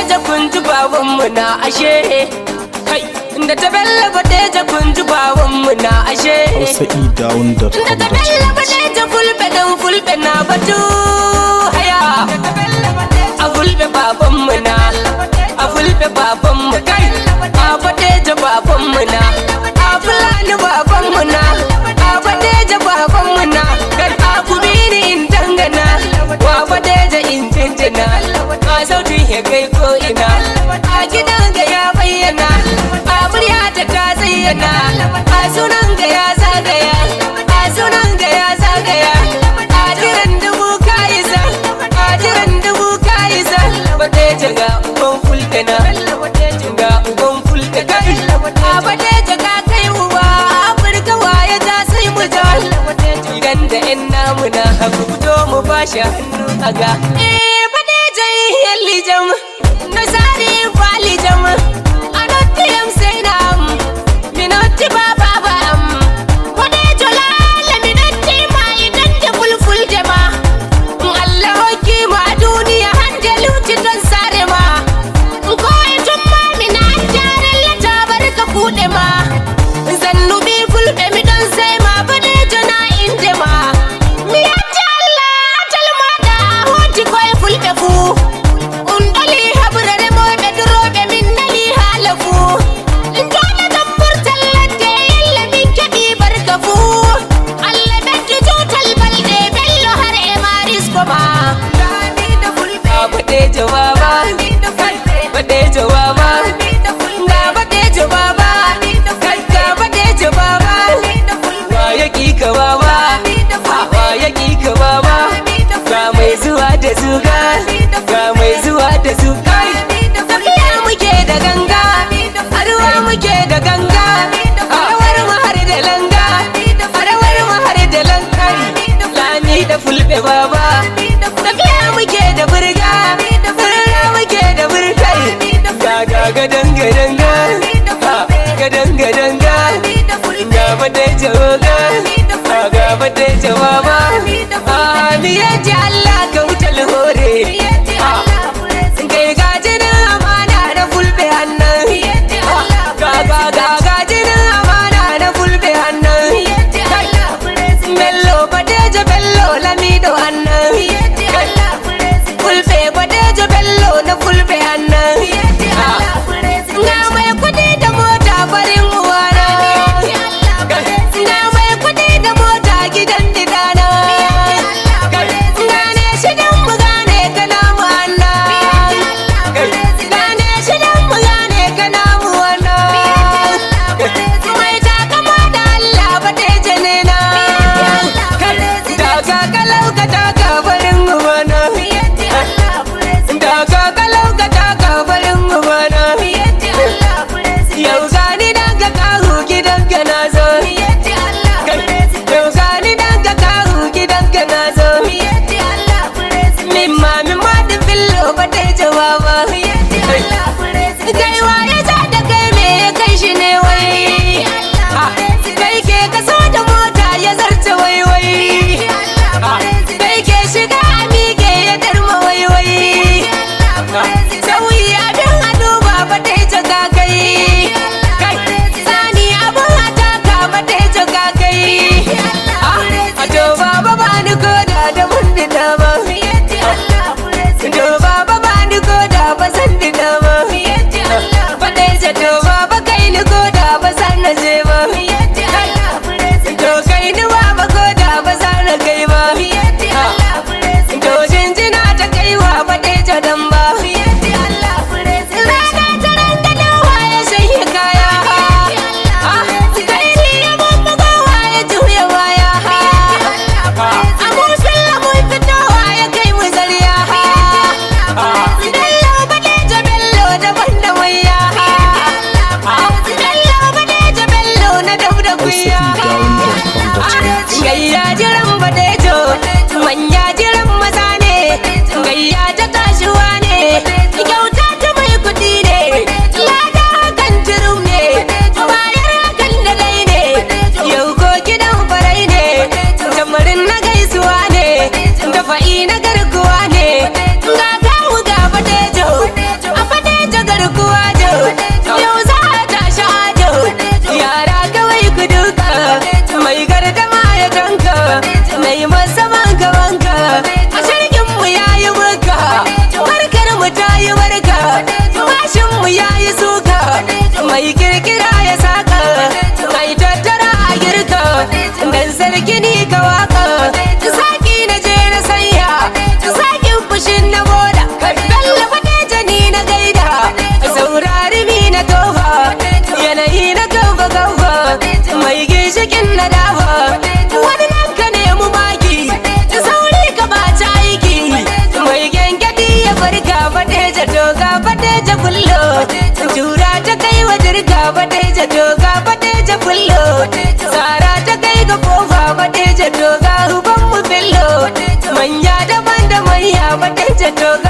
badeja kun ji babanmu na ashe kai da ta bella badeja kun ji babanmu na ashe hausaedown.com da ta bella badeja fulbe dan fulbe na batu haya a fulbe babanmu na a fulbe babanmu kai a badeja babanmu na a fulani babanmu na a badeja babanmu na kan a kubini in dangana wa badeja in jinjina a sautin ya kai ko ina a gidan ga ya bayyana a murya ta ta zayyana a sunan ga ya zagaya a sunan ga ya zagaya a jiran dubu kayisa a jiran dubu kayisa badeja ga uban fulkana ga uban fulka kai a badeja ka kai uba afirka waye ta sai mu ja idan da yan namu na haku fito mu bashi hannu a ga eh badeja yalli jam na sari kwali jam anotti yam sai na am minotti baba ba am badeja lala minotti ma idan da fulful jama Allah hoki ma duniya hanjalu cikin sare ma ko itun ma mina jaran lata barka kuɗe ma zannubi fulɓe mi don sai ma badejo na inde ma mi yatti Allah talmaɗa hoti koye fulɓe fuu un ɗoli haɓre remoɓe duroɓe min nali haala fuu joɗa ɗon murtal ladde yalla min keɓi barka fuu Allah ɓeddu tutal balɗe bello har e marisko ma baɗejo baba baɗejo baba ga baɗejo baba ga baɗejo baba wa ya ka baba wa ya ka baba ga mai zuwa da zuga ga mai zuwa da zuga tafiya muke da ganga arwa muke da ganga arawar mu har da langa arawar mu har da lankari lami da fulbe baba tafiya muke da burga burga muke da burkai ga ga gadan gadan ga gadan gadan ga ga bade jawaga ga bade jawaba ni yaji Allah ka wutal hore kai gajinin amana na fulbe hannan ga ga ga gajinin amana na fulbe hannan bello badejo bello lamido hannan fulbe badejo bello na fulbe hannan ga mai kudi da mota farin uwana ga mai kudi da mota gidan didana gane shidan mu gane kana mu hannan gane shidan mu gane kana mu hannan mai takama da Allah badejo ne na daga kalau ka taka farin uwana daga kalau ka taka farin uwana yau gani daga kahu gidan ka na zo yau gani daga kahu gidan ka na zo min ma min ma da fillo ba ta yi jawaba kai waye ja da kai me ya kai shi ne wai kai ke kaso da mota ya zarce wai wai kai ke shiga a miƙe ya darma wai wai sauyi abin a duba ba ta yi jaga kai kai sani abin a taka ba ta yi jaga kai a to baba ba ni koda da mun dina ba to baba ba ni koda ba san dina ba ba ta yi ja to baba kai ni koda ba san na je ba to kai ni baba koda ba san na kai ba to jinjina ta kai wa ba ta yi ja dan ba Rana ta ranga da waye shanye kaya Kai ni ya bambaga waye juya waya Amun filla mun fito waye kai mu zariya Bello badeja bello daban da waya Bello badeja bello na dab da kuya hausaedown.com Gayya jiran badejo manya jiran maza ne Gayya ta tashiwa ne kyauta ta mai kudi ne lada hakan turum ne bayar hakan da dai ne yau ko gidan farai ne tamarin na gaisuwa ne da fa'i na garkuwa ne ga kawu ga badejo a gini ka waka saki na je na sanya sakin fushin na boda bello fata ni na gaida saurari mi na tofa yanayi na gauba gauba mai ginshikin na dafa wani nan ka nemi maki sauri ka bata aiki mai gengadi ya farka badeja doga badeja bullo jura ta kai wa dirga badeja doga badeja bullo tsara ta kai ga kofa badeja doga uban mu billo manya daban da manya badeja doga